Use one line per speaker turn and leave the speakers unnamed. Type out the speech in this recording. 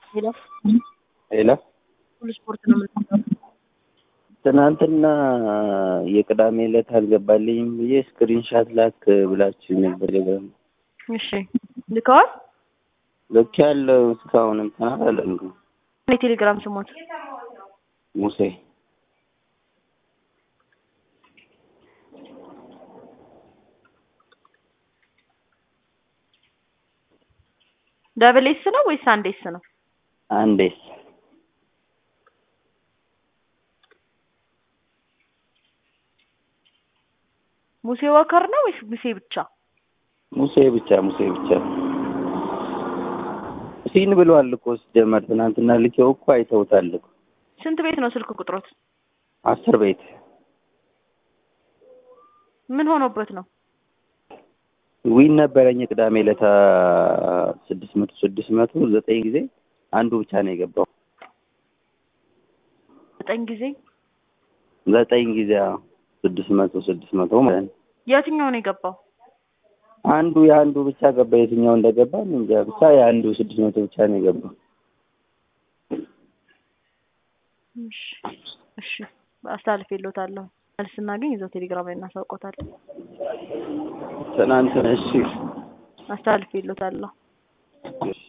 ሄሎ
ሄሎ
ሁሉ ስፖርት ነው የምንለው።
ትናንትና የቅዳሜ ዕለት አልገባልኝም ብዬ ስክሪንሻት ላክ ብላችሁ ነበር። ቴሌግራም
እሺ ልከዋል።
ልክ ያለው እስካሁንም ተናላለን
የቴሌግራም ስሞት
ሙሴ
ደብል ኤስ ነው ወይስ አንድ ኤስ ነው?
አንዴስ
ሙሴ ወከር ነው ወይስ ሙሴ ብቻ?
ሙሴ ብቻ ሙሴ ብቻ ሲን ብሏል እኮ ሲጀመር ትናንትና ልኬው እኮ አይተውታል እኮ
ስንት ቤት ነው ስልክ ቁጥሮት?
አስር ቤት
ምን ሆኖበት ነው?
ዊን ነበረኝ ቅዳሜ ዕለት ስድስት መቶ ስድስት መቶ ዘጠኝ ጊዜ አንዱ ብቻ ነው የገባው።
ዘጠኝ ጊዜ
ዘጠኝ ጊዜ አዎ፣ ስድስት መቶ ስድስት መቶ ማለት ነው።
የትኛው ነው የገባው?
አንዱ የአንዱ ብቻ ገባ። የትኛው እንደገባ እኔ እንጃ። ብቻ የአንዱ ስድስት መቶ ብቻ ነው የገባው።
እሺ እሺ፣ አስተላልፍ የለታለሁ መልስ ስናገኝ እዛው ቴሌግራም ላይ እናሳውቆታለን።
ትናንትና እሺ
አስተላልፍ የለታለሁ።
እሺ